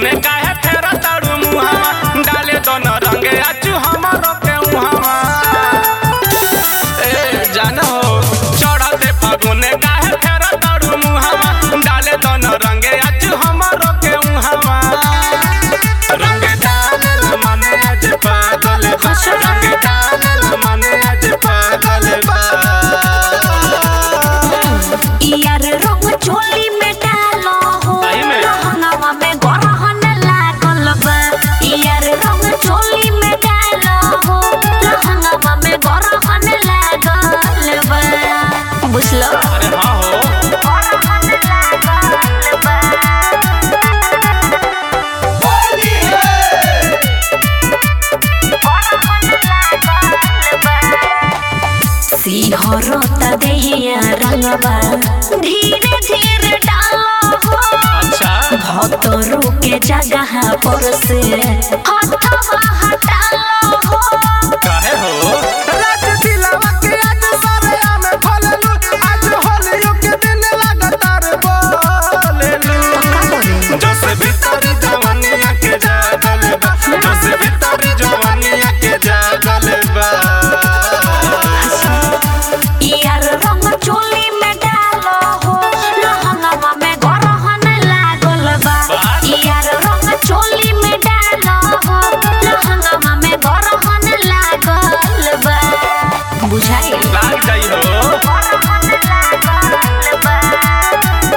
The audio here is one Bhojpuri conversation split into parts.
फागुने काहे फेर तारू मुहावा डाले दोन रंगे आचू हमारो के उहावा ए जान हो चढ़ते फागुने काहे फेर तारू मुहावा डाले दोन रंगे आचू हमारो के उहावा रंग डाल मने आज पागल बा रंग डाल मने आज पागल बा यार रंग चोली में डालो हो सही में? रहंगवा में गरहन लागल बा यार रंग चोली में डालो हो रहंगवा में गरहन लागल बा बुझलो अरे हाँ हो गरहन लागल बा सिहरता देहिया रंगवा धीरे धीरे डालो हो अच्छा भतरू के जगह पर से हटवा हटालो हो काहे हो राज दिलवा के आज सारे आमे खोललू आज होलियो के दिन लगातार बोलेलू जस भीतरी जवानिया के जागल बा जस भीतरी जवानिया के जागल बा यार रंग चोली में डालो हो लहंगवा में गरहन लागल बा यार रंग चोली में डालो हो लहंगवा में गरहन लागल बा बुझाई लाग जाई हो गरहन लागल बा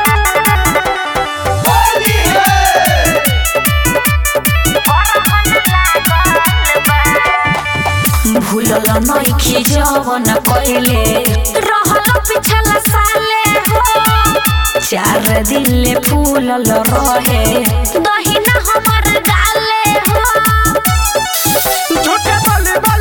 भूलल नइखी जवन कइले रहल पिछला साले हो चार दिन ले फूलल रहे दहिना हमर गाले हो झूठे बोली